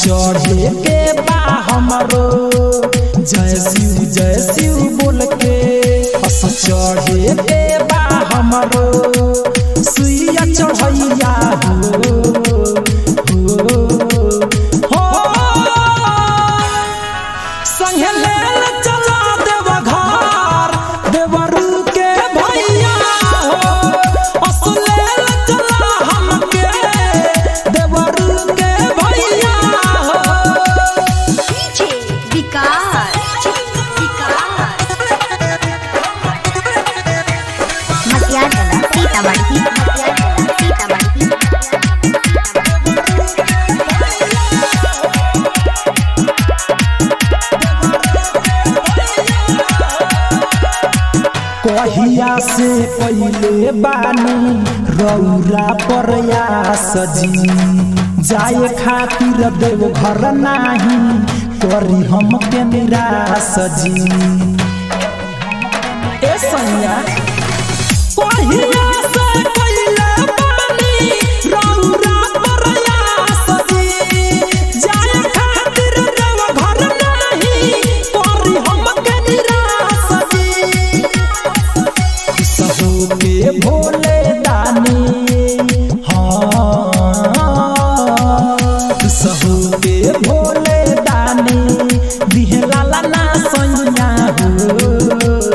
चढ़े के बा हमरो जय शिव जय शिव बोल के अस चढ़े के बा हमरो सुइया चढ़ैया हो हो संगे लेल चला देव घर देवरू के भैया हो अस लेल चला हमके देवरू के भैया हो DJ विकास विकास मसियागला सीतामढ़ी मसियागला सीतामढ़ी कहिया से पहिले बानी रौरा प्रयास जी जाए खातिर देव घर नाही करी हम के निराश जी ए सैया कहिया से पहिले बानी रौरा प्रयास जी जाए खातिर देव घर नाही करी हम के निराश जी सहू के भोले दानी हाँ सहू के भोले दानी दिहला ना सैया हो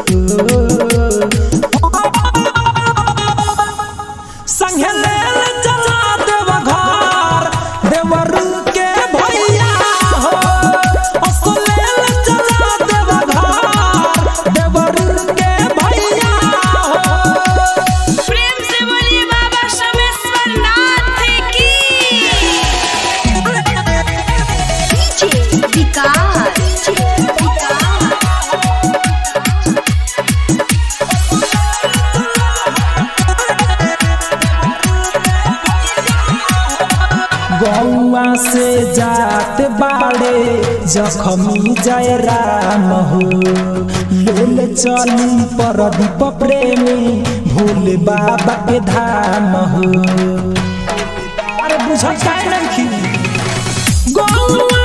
संगे लेल चला देव घर देवरू के भैया हो अस लेल चला देव घर देवरू के भैया हो प्रेम से बोलिए बाबा सोमेश्वर नाथ की DJ विकास विकास गौआ से जात बाड़े जखमी जय राम हो लेल चली परदीप प्रेमी भोले बाबा के धाम हो अरे बुझल काहे नहीं गौआ